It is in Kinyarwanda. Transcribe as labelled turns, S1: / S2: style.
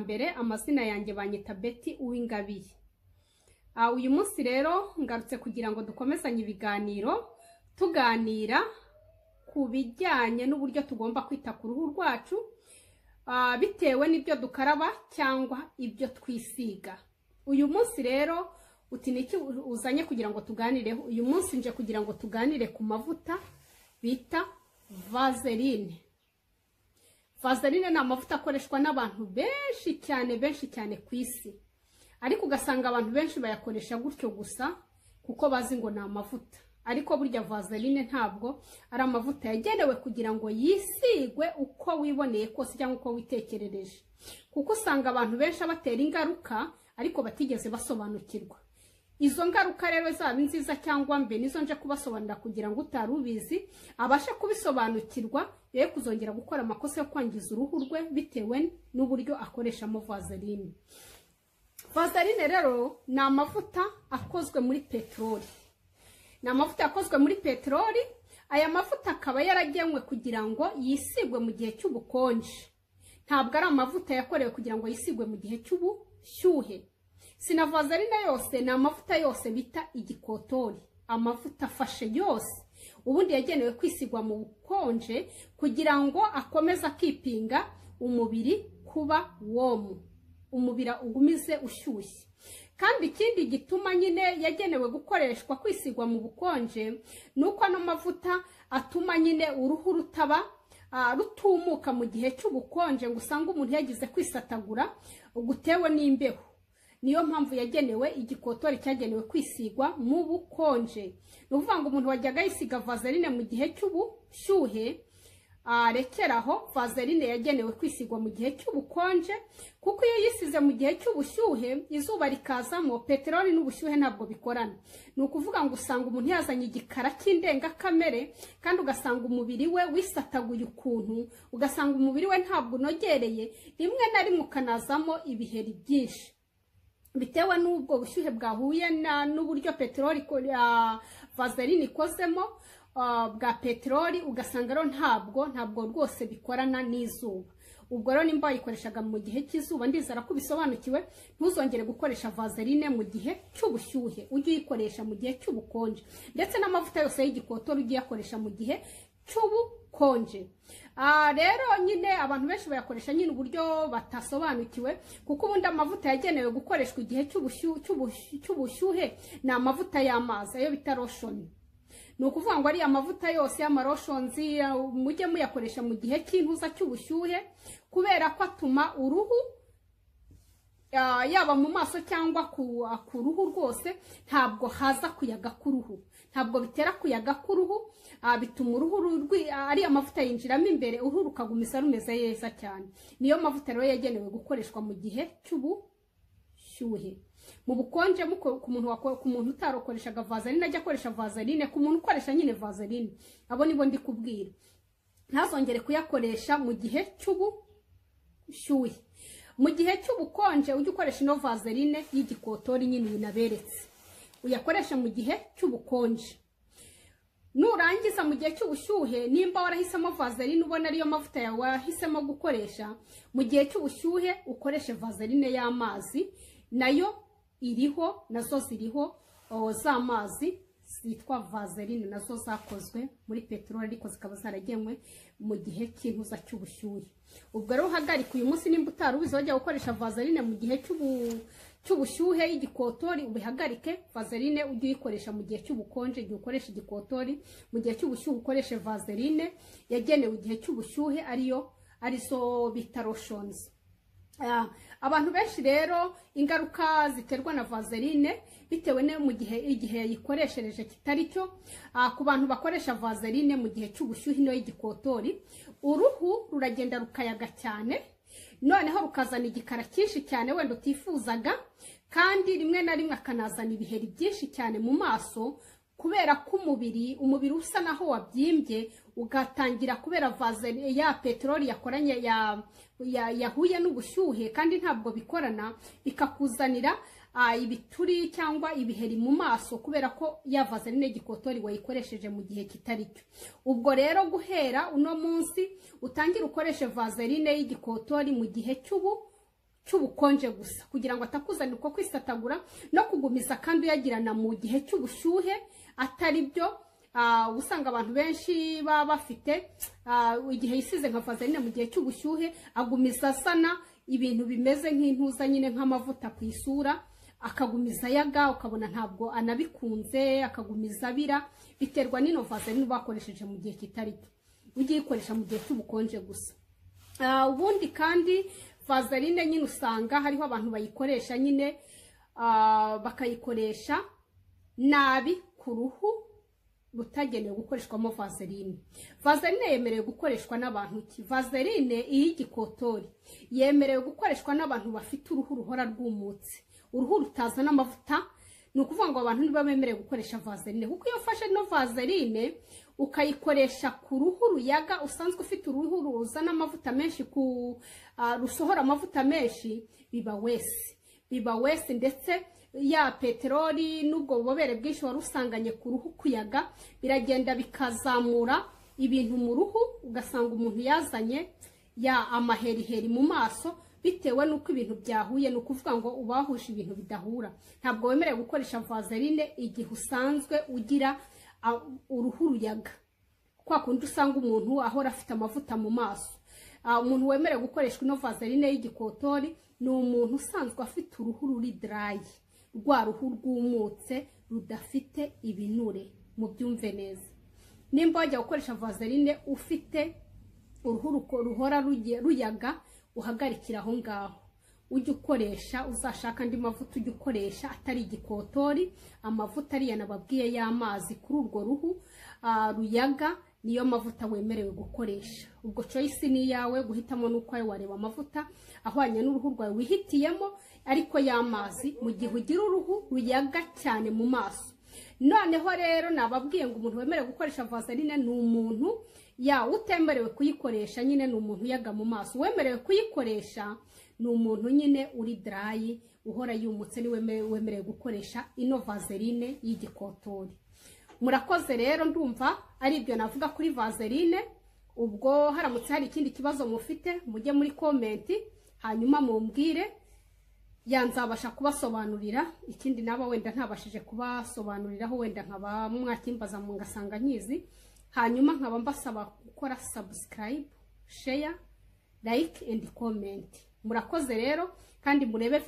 S1: mbere amazina yanjye banyita Betty Uwingabiye Ah, uyu munsi rero ngarutse kugira ngo dukomezanye ibiganiro tuganira ku bijyanye n'uburyo tugomba kwita ku ruhu rwacu ah, bitewe n'ibyo dukaraba cyangwa ibyo twisiga uyu munsi rero uti niki uzanye kugira ngo tuganireho uyu munsi nje kugira ngo tuganire ku mavuta bita vaseline vaseline ni amavuta akoreshwa n'abantu benshi cyane benshi cyane ku isi ariko ugasanga abantu benshi bayakoresha gutyo gusa kuko bazi ngo ni amavuta ariko burya vaseline ntabwo ari amavuta yagenewe kugira ngo yisigwe uko wiboneye kose cyangwa uko witekerereje kuko usanga abantu benshi abatera ingaruka ariko batigeze basobanukirwa izo ngaruka rero zaba nziza cyangwa mbe nizo nje kubasobanurira kugira ngo utari ubizi abashe kubisobanukirwa ye kuzongera gukora amakosa yo kwangiza uruhu rwe bitewe n'uburyo akoreshamo vaseline vaseline rero ni amavuta akozwe muri peteroli ni amavuta yakozwe muri peteroli aya mavuta akaba yaragenwe kugira ngo yisigwe mu gihe cy'ubukonje ntabwo ari amavuta yakorewe kugira ngo yisigwe mu gihe cy'ubushyuhe si na vaseline yose ni amavuta yose bita igikotori amavuta afashe yose ubundi yagenewe kwisigwa mu bukonje kugira ngo akomeze akipinga umubiri kuba womu umubiri ugumize ushyushye kandi ikindi gituma nyine yagenewe gukoreshwa kwisigwa mu bukonje ni uko ano mavuta atuma nyine uruhu rutaba rutumuka mu gihe cy'ubukonje ngo usange umuntu yagize kwisatagura gutewe n'imbeho niyo mpamvu yagenewe igikotori cyagenewe kwisigwa mu bukonje ni ukuvuga ngo umuntu wajyaga yisiga vaseline mu gihe cy'ubushyuhe arekeraho vaseline yagenewe kwisigwa mu gihe cy'ubukonje kuko iyo yisize mu gihe cy'ubushyuhe izuba rikazamo peteroli n'ubushyuhe ntabwo bikorana ni ukuvuga ngo usanga umuntu yazanye igikara cy'indengakamere kandi ugasanga umubiri we wisataguye ukuntu ugasanga umubiri we ntabwo unogereye rimwe na rimwe ukanazamo ibiheri byinshi bitewe n'ubwo bushyuhe bwahuye n'uburyo peteroli vaseline ikozemo bwa peteroli ugasanga rero ntabwo ntabwo rwose bikorana n'izuba ubwo rero nimba bayikoreshaga mu gihe cy'izuba ndizera ko ubisobanukiwe ntuzongere gukoresha vaseline mu gihe cy'ubushyuhe ujye uyikoresha mu gihe cy'ubukonje ndetse n'amavuta yose y'igikotori ujye uyakoresha mu gihe cy'ubukonje rero nyine abantu benshi bayakoresha nyine uburyo batasobanukiwe kuko ubundi amavuta yagenewe gukoreshwa igihe cy'ubushyuhe ni amavuta y'amazi ayo bita roshoni ni ukuvuga ngo ariya mavuta yose y'amaroshonzi mujye muyakoresha mu gihe cy'intuza cy'ubushyuhe kubera ko atuma uruhu yaba mu maso cyangwa ku ruhu rwose ntabwo haza kuyaga k'uruhu ntabwo bitera kuyaga k'uruhu bituma uruhu ariya mavuta yinjiramo imbere uruhu rukagumisa rumeze neza cyane niyo mavuta rero yagenewe gukoreshwa mu gihe cy'ubushyuhe mu bukonje ku muntu utarokoreshaga vaseline ajya akoresha vaseline ku muntu ukoresha nyine vaseline abo nibo ndi kubwira ntazongere kuyakoresha mu gihe cy'ubushyuhe mu gihe cy'ubukonje ujye ukoresha ino vaseline y'igikotori nyine binaberetse uyakoresha mu gihe cy'ubukonje nurangiza mu gihe cy'ubushyuhe nimba warahisemo vaseline ubona ariyo mavuta yawe wahisemo gukoresha mu gihe cy'ubushyuhe ukoreshe vaseline y'amazi nayo iriho nazo ziriho z'amazi zitwa vaseline nazo zakozwe muri peteroli ariko zikaba zaragenwe mu gihe cy'intuza cy'ubushyuhe ubwo rero uhagarika uyu munsi nimba utari ubizi wajya gukoresha vaseline mu gihe cy'ubushyuhe igikotori ubihagarike vaseline ujye uyikoresha mu gihe cy'ubukonje igihe ukoresha igikotori mu gihe cy'ubushyuhe ukoreshe vaseline yagenewe igihe cy'ubushyuhe ariyo arizo bita roshonzi abantu benshi rero ingaruka ziterwa na vaseline bitewe no mu gihe igihe yayikoreshereje kitari cyo ku bantu bakoresha vaseline mu gihe cy'ubushyuhe ino y'igikotori uruhu ruragenda rukayaga cyane noneho rukazana igikara cyinshi cyane wenda utifuzaga kandi rimwe na rimwe akanazana ibiheri byinshi cyane mu maso kubera ko umubiri umubiri usa naho wabyimbye ugatangira kubera vaseline ya peteroli yakoranye yahuye n'ubushyuhe kandi ntabwo bikorana bikakuzanira ibituri cyangwa ibiheri mu maso kubera ko ya vaseline y'igikotori wayikoresheje mu gihe kitari cyo ubwo rero guhera uno munsi utangire ukoreshe vaseline y'igikotori mu gihe cy'ubu cy'ubukonje gusa kugira ngo atakuzanira uko kwisatagura no kugumiza kandi uyagirana mu gihe cy'ubushyuhe atari byo ah, uba usanga abantu benshi baba bafite ah, igihe yisize nka vaseline mu gihe cy'ubushyuhe agumiza asana ibintu bimeze nk'intuza nyine nk'amavuta ku isura akagumiza ayaga ukabona ntabwo anabikunze akagumiza abira biterwa n'ino vaseline uba wakoresheje mu gihe kitari cyo ujye uyikoresha mu gihe cy'ubukonje gusa Ah, ubundi kandi vaseline nyine usanga hariho abantu bayikoresha nyine ah, bakayikoresha nabi ku ruhu rutagenewe gukoreshwamo vaseline vaseline yemerewe gukoreshwa n'abantu ki vaseline iy'igikotori yemerewe gukoreshwa n'abantu bafite uruhu ruhora rwumutse uruhu rutazana amavuta ni ukuvuga ngo abantu niba bemerewe gukoresha vaseline kuko iyo ufashe no vaseline ukayikoresha ku ruhu ruyaga usanzwe ufite uruhu ruzana amavuta menshi ku ah, rusohora amavuta menshi biba wese biba wese ndetse ya peteroli n'ubwo bubobere bwinshi wari usanganye ku ruhu kuyaga biragenda bikazamura ibintu mu ruhu ugasanga umuntu yazanye ya amaheriheri mu maso bitewe n'uko ibintu byahuye ni ukuvuga ngo uba wahuje ibintu bidahura ntabwo wemerewe gukoresha vaseline igihe usanzwe ugira ah, uruhu ruyaga kwa kundi usanga umuntu ahora afite amavuta mu maso Ah, umuntu wemerewe gukoreshwa ino vaseline y'igikotori ni umuntu usanzwe afite uruhu ruri dry rwa ruhu rwumutse rudafite ibinure mubyumve neza nimba wajya gukoresha vaseline ufite uruhu ruko- ruhora ruge- ruyaga uhagarikira aho ngaho ujye ukoresha uzashaka andi mavuta ujye ukoresha atari igikotori amavuta ariya nababwiye y'amazi kuri urwo ruhu ah, ruyaga niyo mavuta wemerewe gukoresha ubwo choice ni iyawe guhitamo n'uko ayo wareba amavuta ahwanye n'uruhu rwawe wihitiyemo ariko y'amazi mu gihe ugira uruhu ruyaga cyane mu maso noneho rero nababwiye ngo umuntu wemerewe gukoresha vaseline ni umuntu ya utemerewe kuyikoresha nyine ni umuntu uyaga mu maso uwemerewe kuyikoresha ni umuntu nyine uri dry uhora yumutse ni weme- wemerewe gukoresha ino vaseline y'igikotori murakoze rero ndumva ari ibyo navuga kuri vaseline ubwo haramutse hari ikindi kibazo mufite mujye muri komenti hanyuma mumbwire ya nzabasha kubasobanurira ikindi naba wenda ntabashije kubasobanuriraho wenda nkaba mwakimbaza mu ngasanga nkizi hanyuma nkaba mbasaba gukora subscribe share like and comment murakoze rero kandi murebe